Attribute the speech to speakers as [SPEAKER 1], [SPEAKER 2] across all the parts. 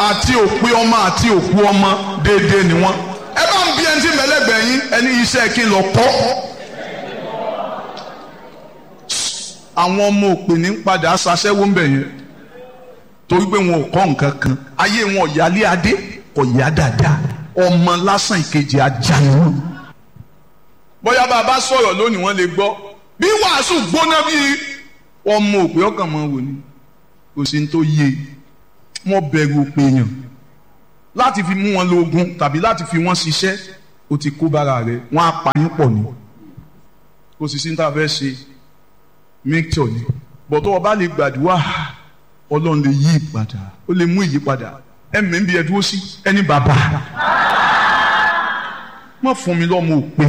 [SPEAKER 1] àti òpè ọmọ àti òkú ọmọ déédéé ni wọ́n ẹ bá ń bí ẹni tí mẹlẹgbẹ yín ẹni iṣẹ́ kí n lọ kọ́ àwọn ọmọ òpè ní padà ṣaṣẹ́wó ń bẹ̀ yẹn torí pé wọn ò kọ́ nǹkan kan ayé wọn ò yálé adé kò yá dáadáa ọmọ lásán ìkejì ajá ni wọn. bóyá bá a bá sọ̀rọ̀ lónìí wọ́n lè gbọ́ bí wàásù gbóná bí ọmọ òpè ọkàn mọ́ wò ni kò sí ní tó yé wọ́n bẹ̀rù òpè yàn láti fi mú wọn lóògùn tàbí láti fi wọn ṣiṣẹ́ o ti kó bára rẹ̀ wọ́n á pa yín pọ̀ ni kò sì sí ní tá a fẹ́ ṣe mixture ni bọ̀tọ̀ ọba lè gbàdúrà ọlọ́run lè yí ìpadà ó lè mú ìyípadà ẹ̀mí ń bí ẹ dúró sí ẹni bàbá má fún mi lọ́mọ òpè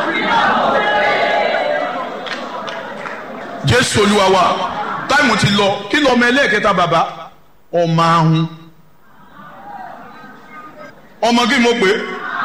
[SPEAKER 1] jésù olúwa wa táìmù ti lọ kí lọ́mọ ẹlẹ́ẹ̀kẹta bàbá ọmọ ahun ọmọ kí mo pè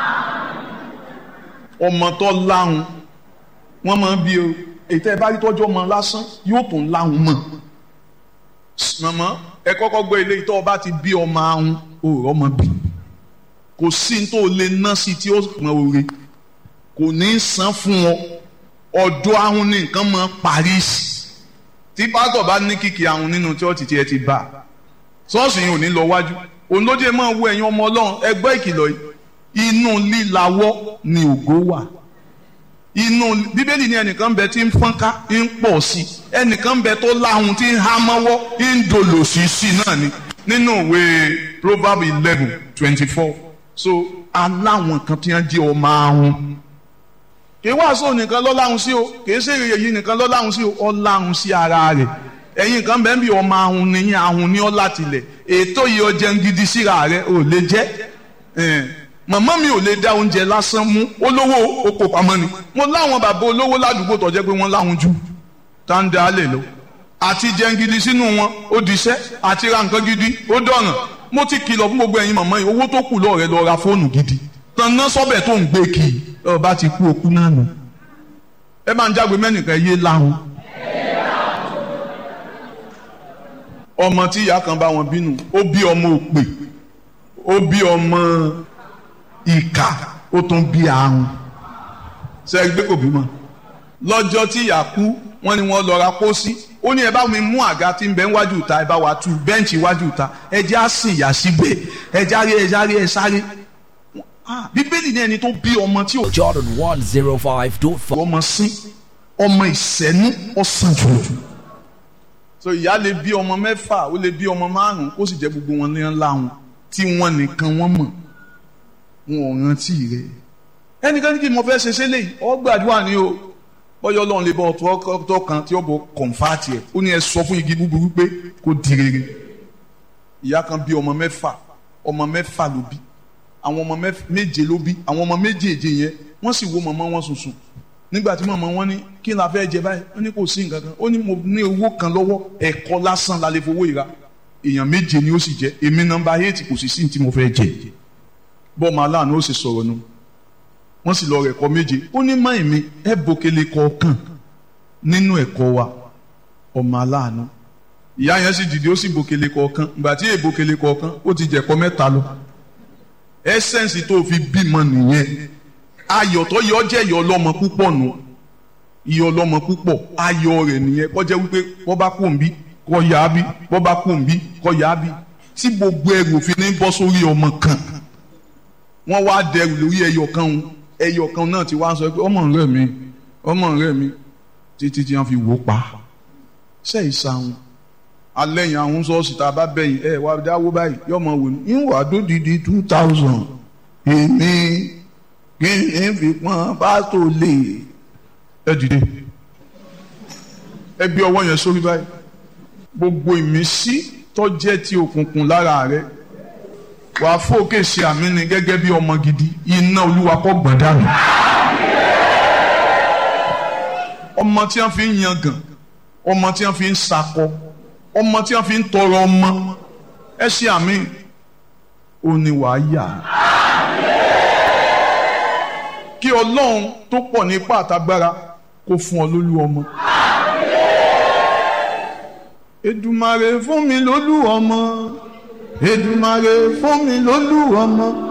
[SPEAKER 1] ọmọ tó láhùn wọ́n máa ń bí o ètò ẹ bá rí tọ́jú ọmọ lásán yóò tún láhùn mọ́ mọ̀mọ́ ẹ kọ́kọ́ gbọ́ ilé ìtọ́ ọba ti bí ọmọ ahun òòrọ̀ ọmọ bí kò sí ní tó lè ná sí tí ó pọn oore kò ní í san fún ọ ọ̀dọ̀ ahun ní nǹkan mọ́ Paris tí pásítọ̀ bá ní kìkì ahun nínú chọ́ọ̀tì tí ẹ ti bá ṣọ́ọ̀ṣì yìí ò ní lọ wájú òun ló dé máa wo ẹ̀yin ọmọ ọlọ́run ẹgbẹ́ ìkìlọ̀ yìí inú lílawọ́ ni ògo wà inú bíbélì ní ẹnìkan bẹ tí ń fọ́nká ń pọ̀ sí i ẹnìkan bẹ tó láhùn tí ń há mọ́wọ́ ń dolo sí sí náà ni nínú ìwé proverb eleven twenty four so aláwọn kan tí wọ́n jẹ́ ọmọ ahun kì í wàásù nìkan ló láhùn sí o kì í ṣe èrè yìí nìkan ló láhùn sí o ó láhùn sí ara rẹ̀ ẹ̀yin kan bẹ́ẹ̀ bí ọmọ ahun nìyẹn ahun ní ọ́ láti lẹ̀ ètò yìí ọjẹ́ ń gidi síra rẹ̀ ò lè jẹ́ màmá mi ò lè dá oúnjẹ lásán mú olówó oko pamọ́ ni mo láwọn bàbá olówó ládùúgbò tó jẹ́ pé wọ́n láwọn jù tá ń da lè lọ àti jẹun gidi sínú wọn ó diṣẹ́ àti ra nǹkan gidi ó dọ̀ràn mo ti kìlọ̀ fún gbogbo ẹ̀yin màmá yìí owó tó kù lọ́ọ̀rẹ́ lọ ra fóònù gidi tanná sọ́bẹ̀ tó ń gbé kì í ọba ti kú okú náà nù ẹ máa ń jágbe mẹ́nìkan yé láhùn ọmọ tí ìyá kan bá wọn bínú ó bí ọmọ òpè ó bí ọmọ ìkà ó tún bí àrùn ṣe é gbé kò bímọ lọ́jọ́ tí ìyá kú wọ́n ní wọ́n lọ ra pósí ó ní ẹ bá mi mú àga tí ń bẹ níwájú ìta ẹ bá wa tú bẹ́ǹchì iwájú ìta ẹ jẹ́ á sìn ìyá síbẹ̀ ẹ járe ẹ járe ẹ sáré bíbélì ní ẹni tó bí ọmọ tí ò
[SPEAKER 2] Jordan 105.5.
[SPEAKER 1] ọmọ sín ọmọ ìsẹ́nu ọ̀sán jùlọ so ìyá lè bí ọmọ mẹ́fà ó lè bí ọmọ márùn kó sì jẹ́ gbogbo wọn ní ńlá wọn tí wọ́n nìkan wọ́n mọ̀ wọn ò rántí rẹ̀ ẹnìkan ní kí mo fẹ́ ṣe ṣe léyìí ọ gbàdúrà ni o bọ́yọ̀ ọlọ́run lè bọ́ ọ̀tọ̀ ọ̀tọ̀ kan tí ó bọ̀ kọ̀ǹfàtì ẹ̀ ó ní ẹ sọ fún igi búburú pé kó di rere ìyá kan bí ọmọ mẹ́fà ọmọ mẹ́fà ló bí àwọn ọmọ méje ló bí àwọn ọmọ méjèèje yẹn wọ́n sì wo màmá wọn sùnsùn nígbà tí màmá wọn ní kí n la fẹ́ jẹ báyìí wọ́n ní kò sí nǹkan kan ó ní mo ní owó kan lọ́wọ́ ẹ̀kọ́ lásán la lè fowó ìra èèyàn méje ni ó sì jẹ èmi nọ́mbà eight kò sì sí ní tí mo fẹ́ jẹ bọ́ọ̀mù aláàánú ó sì sọ̀rọ̀ nu wọ́n sì lọ rẹ̀ ẹ̀kọ́ méje ó ní máì mi ẹ bòkele kọ̀ọ̀kan nínú ẹ̀kọ́ wa ọmọ aláàánú ìyá yẹn sì dìde ó sì bòkele kọ̀ọ̀kan ìgbà tí èbòkele kọ̀ọ̀kan ó ti jẹ̀kọ́ mẹ́ta lọ ẹsẹ̀nsì tó fi bímọ nìyẹn ayọ̀ tó yọ jẹ́ ìyọ̀ ọlọ́mọ púpọ̀ nù ìyọ̀ ọlọ́mọ púpọ̀ ayọ̀ rẹ̀ nìyẹn kọjá wípé wọ́n bá kú òǹbí kọ́ yá bí wọ́n bá kú òǹbí kọ́ yá bí tí gbogbo ẹrù òfin ní bọ́ sórí ọmọ kan wọ́n wá dẹrù lórí ẹyọ kan òun ẹyọ kan náà ti wá sọ pé ọmọ rẹ mi ọmọ rẹ mi títí tí wọ́n fi wò pa ṣe ìsàwọn alẹ́yìn àwọn sọ́ọ̀sì tá a bá bẹ̀yìn ẹ̀ wá dáwó báyìí yọmọ wò ní ìwà dódìdí two thousand èmi kí n fi pọ́n pásítọ̀ lè ẹ dìde ẹ gbé ọwọ́ yẹn sórí báyìí gbogbo ìmísí tó jẹ́ ti òkùnkùn lára rẹ wàá fòkè ṣe àmì ni gẹ́gẹ́ bí ọmọ gidi iná olúwa kọ́ gbọ̀n dànù ọmọ tí wọ́n fi ń yangàn ọmọ tí wọ́n fi ń sakọ ọmọ tí wọ́n fi ń tọrọ ọmọ ẹ ṣe àmì ò ní wàá yà kí ọlọ́run tó pọ̀ ní ipá àtagbára kó fún ọ lólú ọmọ. Èdùmàrè fún mi lólú ọmọ Èdùmàrè fún mi lólú ọmọ